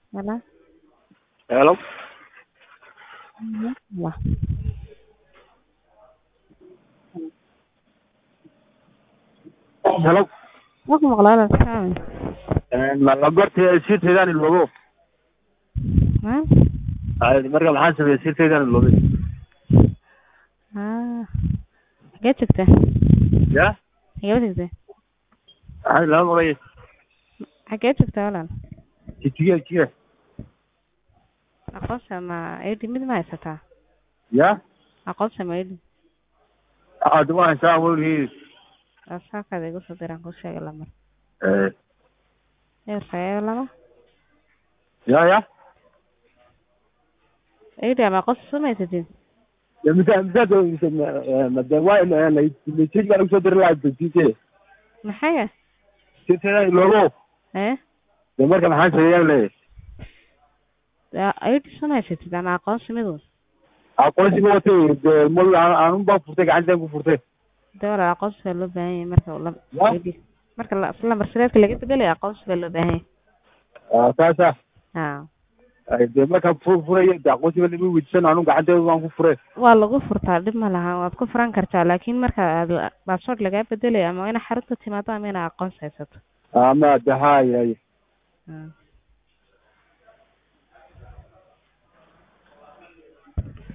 Hello? Hello? Wah. Hello? Wax maqlaa la saami. Ma goorta sirteedaan iloobo Ha? Ay, marka maxaan sameeyay sirteedaan iloobay Ah. Xagee joogtaa? ya Xagee joogtaa? ay lama maqlayo Xagee joogtaa walaal? jijiga jijiga Aqoonsi ama ID mid ma haysataa? ya Aqoonsi ama ID? aad ma haysaa weligii Saakaada igu soo diraan kuu sheegay lamar. Eh, Eber sagaal laba. ya ya ID ama aqoonsi soo ma haysatin? ya misa misa made waa la jijiga baan kusoo diri lahaa jijiga Maxay? sirteedaan iloobo Eh? de marka maxaan sameeyaan leeyahay ID soo ma haysatid ama aqoonsi mid un? aqoonsiga watay de mol aanun baa furtay gacantaan ku furtay De walaal aqoonsi baa loo baahan yahay marka uu la Ya? ID. Marka la lambar sireedka laga bedelayo aqoonsi baa loo baahan yahay. Ah, saasa Ha. ay de markaan fu furayo de aqoonsiga lama weydiisan anun gacanteeda baan ku furay waa lagu furtaa dhib ma laha waad ku furan kartaa laakiin marka aad baasboort lagaa bedelayo ama waa ina xarunta timaado ama ina aqoonsi haysato ama de hay hay Mm.